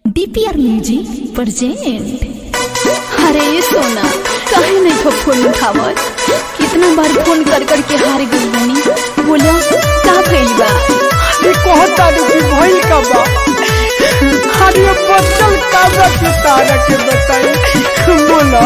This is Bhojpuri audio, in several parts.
डीपीआर म्यूजिक प्रेजेंट अरे सोना काहे नहीं खो फोन उठावत कितना बार फोन कर कर के हार गई बनी बोलो का भइल बा ये कहता कि भइल का बा अरे बचल का बा के तारा के बताई बोला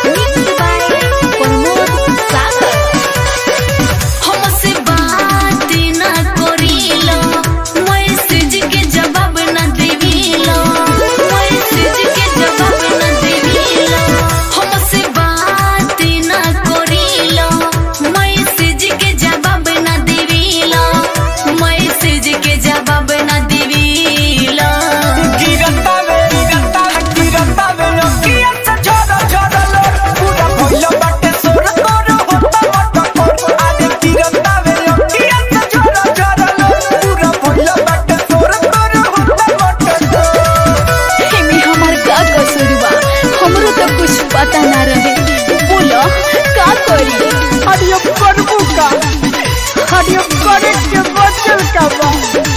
प्रमोद सागर हमसे बात ना करीलो मैसेज के जवाब ना देवीलो मैसेज के जवाब ना देवीलो हमसे बात ना करीलो मैसेज के जवाब ना देवीलो मैसेज के जवाब ना देवीलो गिरता वे गिरता गिरता वे नोकिया से झोरो झोरो लो पूरा भइल बाटे सोर तोर होता मत कोर अरे गिरता वे नोकिया से झोरो झोरो लो पूरा भइल बाटे सोर तोर होता मत कोर एमे हमार का कसूर बा हमरो तो कुछ पता ना रहे बोलो का करी अरे अब करबू का अरे अब करे के बचल का बा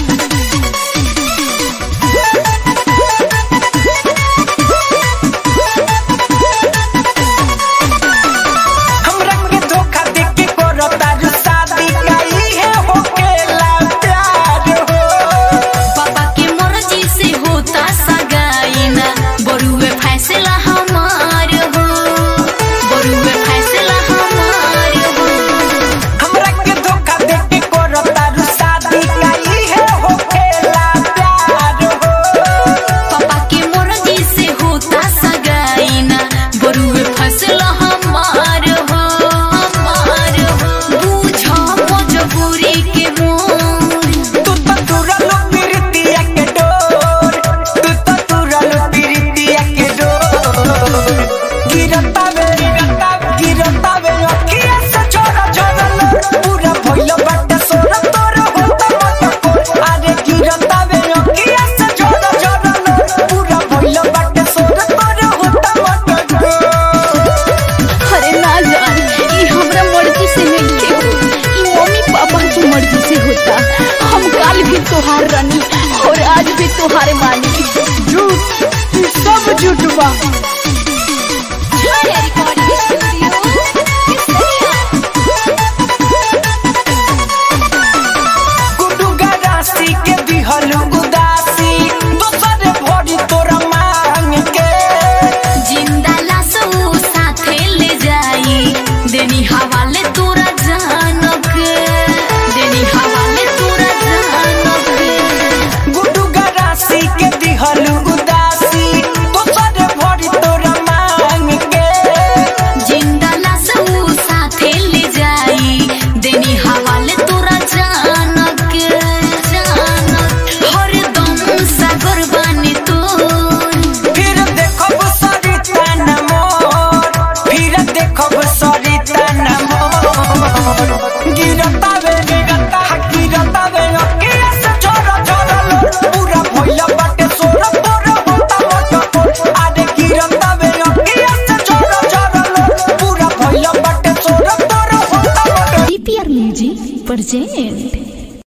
हमरा के धोखा दे के करो तारू शादी काई है होकेला प्यार हो पापा के मर्जी से होता सगाईना बरुए फैसला हमार हो बरुए फैसला हमार हो हमरा के धोखा दे के करो तारू शादी काई है होकेला प्यार हो पापा के मर्जी से होता सगाईना बरुए फैसला हमार हो हमार हो बूझो मजबूरी के मोर तू तो तुरल प्रीतिया के डोर तू तो तुरल प्रीतिया के डोर गिरता वे गिरता वे अखिया से छोरा छोरा लो पूरा भइल बाटे सोर तोर होता मत कोर अरे गिरता वे अखिया से छोरा छोरा लो पूरा भइल बाटे सोर तोर होता मत कोर अरे ना जान ई हमरा मर्जी से नहीं के हो ई मम्मी पापा की मर्जी से होता हम काल भी तोहार रानी और आज भी तोहार मानी झूठ ई सब झूठ बा गुडू गरासी के दिहल उदासी दोसर भरी तोरा मांग के जिंदा लाश ऊ साथे ले जाई देनी हवाले तोरा जानक देनी हवाले तोरा जानक गुडू गरासी के दिहल उदासी दोसर भरी तोरा मांग के जिंदा लाश ऊ साथे ले जाई देनी हवाले तोरा जानक जानक हरदम सागर बानी तोर फिर देखब सरिता नमोर फिर देखब सरिता नमोर गिरता वे गिरता गिरता वे अकिया से छोरा छोरा लो पूरा भइल बाटे सोर तोर होता मत कोर अरे गिरता वे अकिया से छोरा छोरा लो पूरा भइल बाटे सोर तोर होता मत डीपीआर म्यूजिक प्रेजेंट